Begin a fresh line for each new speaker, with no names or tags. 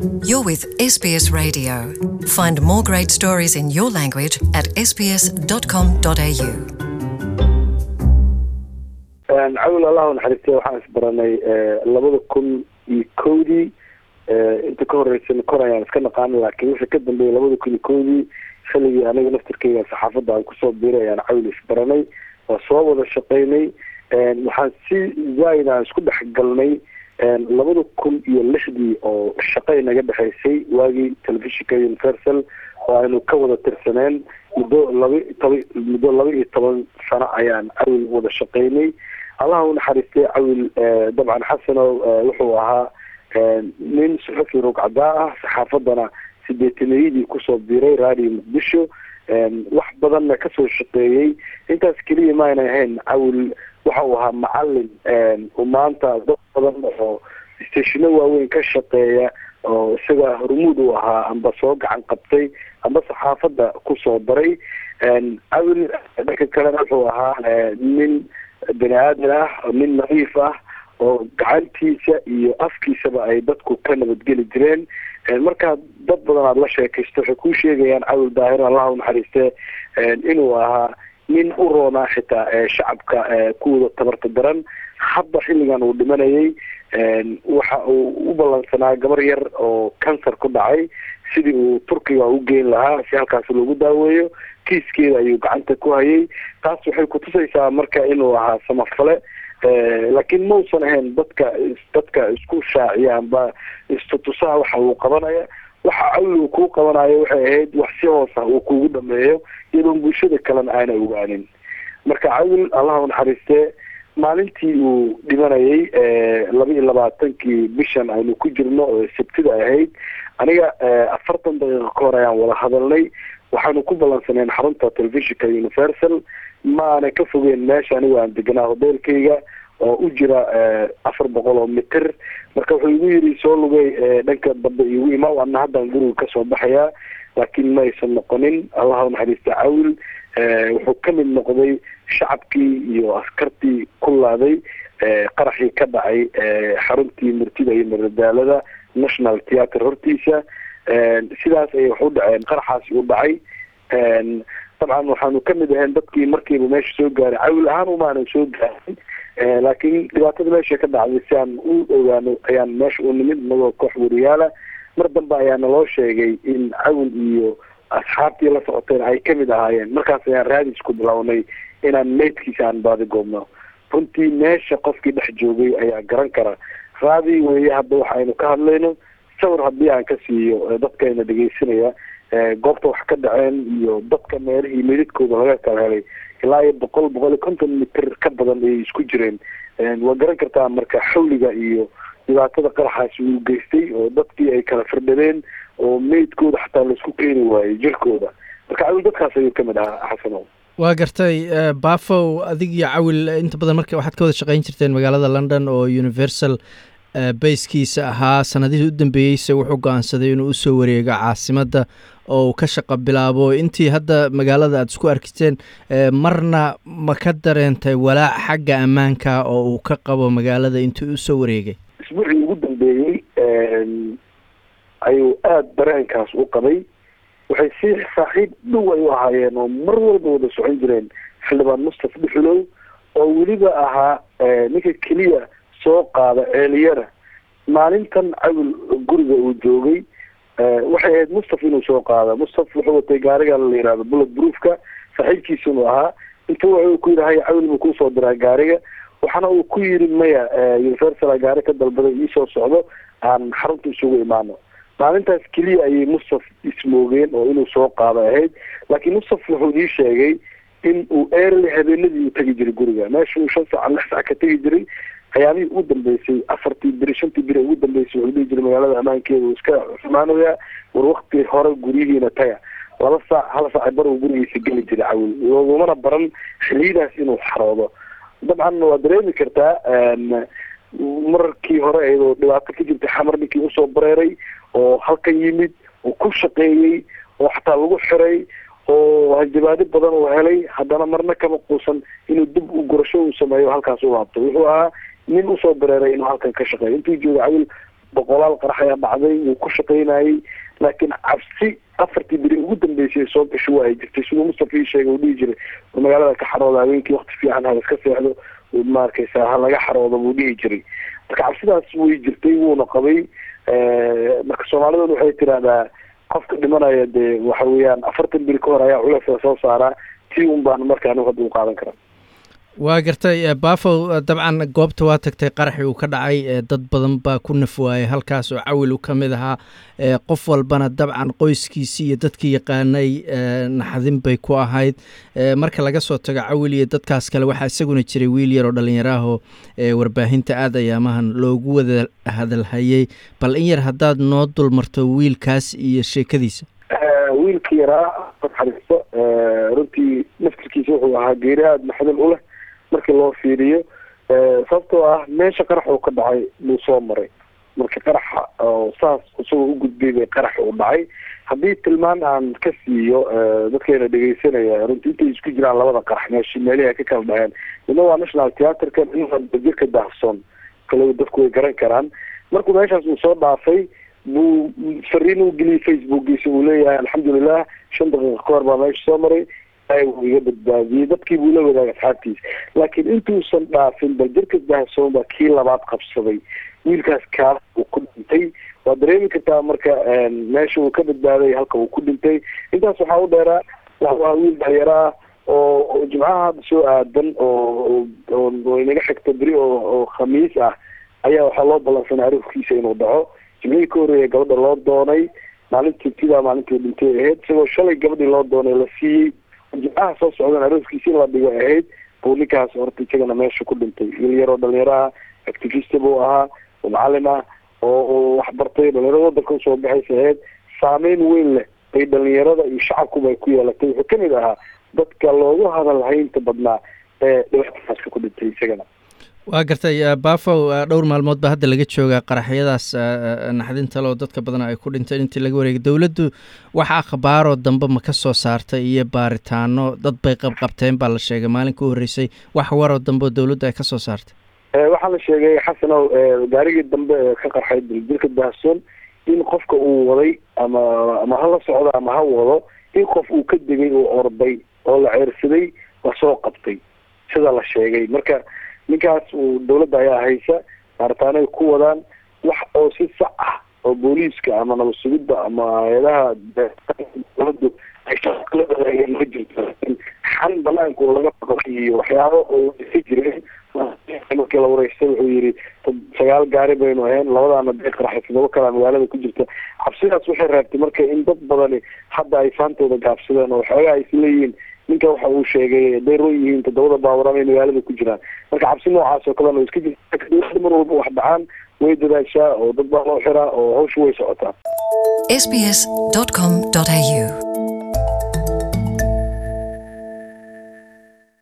You're with SBS Radio. Find more great stories in your language at sbs.com.au.
cawl allahu naxariistay waxaan isbaranay labada kun iyo kowdii inta ka horeysana kor ayaan iska naqaana laakiin wixii ka dambeeyay labada kun iyo kowdii xilligii aniga naftirkeyga saxaafadda aan kusoo biiray ayaan cawl isbaranay waa soo wada shaqeynay waxaan si zaaid aan isku dhex galnay labada kun iyo lixdii oo shaqay naga dhexaysay waagii telefishinka universal oo aynu ka wada tirsaneen muddo laba toba muddo laba iyo toban sano ayaan cawil wada shaqeynay allaha u naxariistay cawil dabcan xasanow wuxuu ahaa nin suxufi rugcadaa ah saxaafadana sideetaniyadii kusoo biiray radio muqdisho wax badanna kasoo shaqeeyey intaas keliya maayna ahayn cawil waxa uu ahaa macalin maanta dad badan oo stashino waaweyn ka shaqeeya oo isaga hormuud uu ahaa amba soo gacan qabtay amba saxaafadda kusoo daray cawil dhanka kalena wuxuu ahaa nin bani aadan ah nin nadiif ah oo gacantiisa iyo afkiisaba ay dadku ka nabadgeli jireen markaa dad badan aada la sheekaysto waxay kuu sheegayaan cawil daahir allaha u naxariiste inuu ahaa nin u roonaa xitaa shacabka kuwada tabarta daran hadda xilligan uu dhimanayay waxa uu u ballansanaa gabar yar oo cancer ku dhacay sidii uu turkiga u geyn lahaa si halkaas loogu daaweeyo kiiskeeda ayuu gacanta ku hayay taas waxay kutusaysaa marka inuu ahaa samafale laakiin mausan ahayn dadka dadka isku shaaciya amba istutusaha waxa uu qabanaya waxa cawil uu kuu qabanayo waxay ahayd wax si hoosa uu kugu dhameeyo iyadoon bulshada kalena aana ogaanin marka cawil allaha u naxariistee maalintii uu dhimanayay laba iyo labaatankii bishan aynu ku jirno oo sabtida ahayd aniga afartan daqiiqo ka hor ayaan wada hadalnay waxaanu ku ballansaneen xarunta telefishinka universal maana ka fogeen meesha anigu aan deganaa hodeelkayga oo u jira afar boqol oo mitir marka wuxuu igu yidhi soo lugay dhanka dambe igu ima ana haddaan guriga kasoo baxayaa laakiin ma aysan noqonin allaha unaxariista cawil wuxuu ka mid noqday shacabkii iyo askartii ku laaday qaraxii ka dhacay xaruntii murtida iyo madadaalada national theatre hortiisa sidaas ayay wax u dhaceen qaraxaasi u dhacay dabcan waxaanu kamid ahayn dadkii markiiba meesha soo gaaray cawil ahaan umaanan soo gaarin laakiin dhibaatada meesha ka dhacday si aan u ogaano ayaan meesha u nimid inagoo koox wariyaala mar dambe ayaa naloo sheegay in cawil iyo asxaabtii la socoteen ay kamid ahaayeen markaas ayaan raadis ku bilownay inaan meydkiisa aan baadi goobno runtii meesha qofkii dhex joogay ayaa garan kara raadi weeye hadda waxa aynu ka hadlayno sawir haddii aan ka siiyo dadkayna dhegeysanaya goobta wax ka dhaceen iyo dadka meelihii meydadkooda laga kala helay ilaa iyo boqol boqol iyo konton mitir ka badan ayay isku jireen waa garan kartaa marka xawliga iyo dhibaatada qaraxaasi uu geystay oo dadkii ay kala firdhadeen oo meydkooda xataa laisku keeni waayey jirkooda marka cawil dadkaas ayuu kamid ahaa xasanow
waa gartay bafow adig iyo cawil inta badan marka waxaad ka wada shaqeyn jirteen magaalada london oo universal bayskiisa ahaa sanadihii u dambeeyeyse wuxuu go-aansaday inuu usoo wareego caasimadda oo uu ka shaqo bilaabo intii hadda magaalada aada isku arkiteen marna ma ka dareentay walaac xagga ammaanka oo uu ka qabo magaalada intuu usoo wareegay
isbuucii ugu dambeeyey ayuu aada dareenkaas u qabay waxay si saaxiib dhow ay u ahaayeen oo mar walba wada socon jireen xildhibaan mustafa dhuxulow oo weliba ahaa ninka keliya soo qaada ceeliyada maalintan cawil guriga uu joogay waxay ahayd mustaf inuu soo qaado mustaf wuxuu watay gaariga la yihahdo bullet broofka saaxiibkiisunu ahaa intuu wuxuu ku yidhi hay cawil buu kusoo diraa gaariga waxaana uu ku yidhi maya universal gaari ka dalbaday iisoo socdo aan xarunta isugu imaano maalintaas keliya ayay mustaf ismoogeen oo inuu soo qaado ahayd laakiin mustaf wuxuu ii sheegay in uu early habeenadii u tegi jiray guriga meesha uu shan saac lix saac ka tegi jiray ayaamihii ugu dambeysay afartii beri shantii beri ugu dambeysay wuxuu dhihi jiray magaalada ammaankeeda uu iska xumaanayaa war wakti hore guryihiina taga laba saac hal saac bar uu gurigiisa geli jiray cawil loogumana baran xiliyadaas inuu xaroodo dabcan waa dareemi kartaa markii hore iyadoo dhibaato ka jirtay xamar ninkii usoo bareeray oo halkan yimid oo ku shaqeeyey oo xataa lagu xiray oo hanjabaado badan uu helay haddana marna kama quusan inuu dib u gurasho uu sameeyo halkaas u laabto wuxuu ahaa nin usoo bareeray inuu halkan ka shaqeeyo intuu jooga cawil boqolaal qarax ayaa dhacday wuu ku shaqaynayay laakiin cabsi afartii beri ugu dambeysay soo gasho waa ay jirtay siduu mustafa ii sheegay uu dhihi jiray magaalada ka xarooda habeenkii wakti fiican ha iska seexdo maarkaysa ha laga xaroodo buu dhihi jiray marka cabsidaas way jirtay wuuna qabay marka soomaaliduna waxay tiraahdaa qofka dhimanaya dee waxa weeyaan afartan beri ka hor ayaa culeysla soo saaraa tii un baan marka anigu hadda u qaadan karaa
waa gartay bafow dabcan goobta waa tagtay qaraxii uu ka dhacay dad badan baa ku naf waayay halkaas oo cawil u ka mid ahaa qof walbana dabcan qoyskiisii iyo dadkii yaqaanay naxdin bay ku ahayd marka laga soo tago cawil iyo dadkaas kale waxaa isaguna jiray wiil yar oo dhallinyaraahoo warbaahinta aad ayaamahan loogu wada hadalhayay bal in yar haddaad noo dulmarto wiilkaas iyo sheekadiisa
wiilka yaraa naxariisto runtii naftirkiisa wuxuu ahaa geeri aada naxdin u leh markii loo fiiriyo sababtoo ah meesha qarax uu ka dhacay buu soo maray marka qaraxa oo saas isagoo u gudbay bay qaraxa u dhacay haddii tilmaan aan ka siiyo dadkeena dhegeysanaya runtii intay isku jiraan labada qarax meesh meelihi ay ka kala dhaceen midna waa national theatreka jirka daahsoon kale dadku way garan karaan markuu meeshaas uu soo dhaafay buu fariin u geliyay facebookiisa uu leeyahay alxamdulilah shan daqiiqa ka hor baa meesha soo maray uu iga badbaadiyey dadkii buu la wadaagay asxaabtiisa laakiin intuusan dhaafin bal jirka daahsoon baa kii labaad qabsaday wiilkaas kaas uu ku dhintay waa dareemi kartaa marka meesha uu ka badbaaday halka uu ku dhintay intaas waxaa u dheeraa waa wiil dhalinyaro ah oo jimcaha hadda soo aadan oo oo inaga xigta beri oo oo khamiis ah ayaa waxaa loo ballansanay arifkiisa inuu dhaco jimcihii ka horreeya gabadha loo doonay maalintii tidaa maalintii dhintay ahayd isagoo shalay gabadhii loo doonay la siiyey jimcaha soo socdan arooskiisi in la dhigo ahayd buu ninkaas horta isagana meesha ku dhintay wiil yaroo dhalinyaraha activista buu ahaa oo macalin ah oo oo waxbartay dhalinyarada wadanka usoo baxaysa ahayd saameyn weyn leh ay dhalinyarada iyo shacabkuba ay ku yeelatay wuxuu kamid ahaa dadka loogu hadal haynta badnaa ee dhibaatadaas ku dhintay isagana
waa gartay bafow dhowr maalmood baa hadda laga joogaa qaraxyadaas naxdinta loo dadka badan ay ku dhinteen intii laga wareegay dowladdu wax akhbaaroo dambe ma ka soo saartay iyo baaritaano dad bay qabqabteen baa la sheegay maalinka u horreysay wax waroo dambe oo dowladdu ay ka soo saartay
waxaa la sheegay xasanow gaarigii dambe ee ka qarxay dilka daahsoon in qofka uu waday ama ama hala socdo ama ha wado in qof uu ka degay oo orday oo la ceersaday la soo qabtay sida la sheegay marka ninkaas uu dawladda ayaa haysa baaritaano ay ku wadaan wax oo si sax ah oo booliiska ama nabad sugidda ama hay-adaha dawladdu ay shaqala wadaageen ma jirto xan banaanku laga baqay iyo waxyaabo oo isa jireen markii la wareystay wuxuu yidhi sagaal gaari baynu ahayn labadaana bay qaraxay todoba kalaa magaalada ku jirta cabsidaas waxay reebtay marka in dad badani hadda ay faantooda gaabsadeen oo waxoogaa ay isleeyihiin ninka waxa uu sheegay haday roo yihiin toddobada baaburan ay magaalada ku jiraan marka cabsi noocaas oo kalena iska jirta dowladda mar walba wax dhacaan way dadaashaa oo dad baa loo xiraa oo hawsha way socotaa
sbs.com.au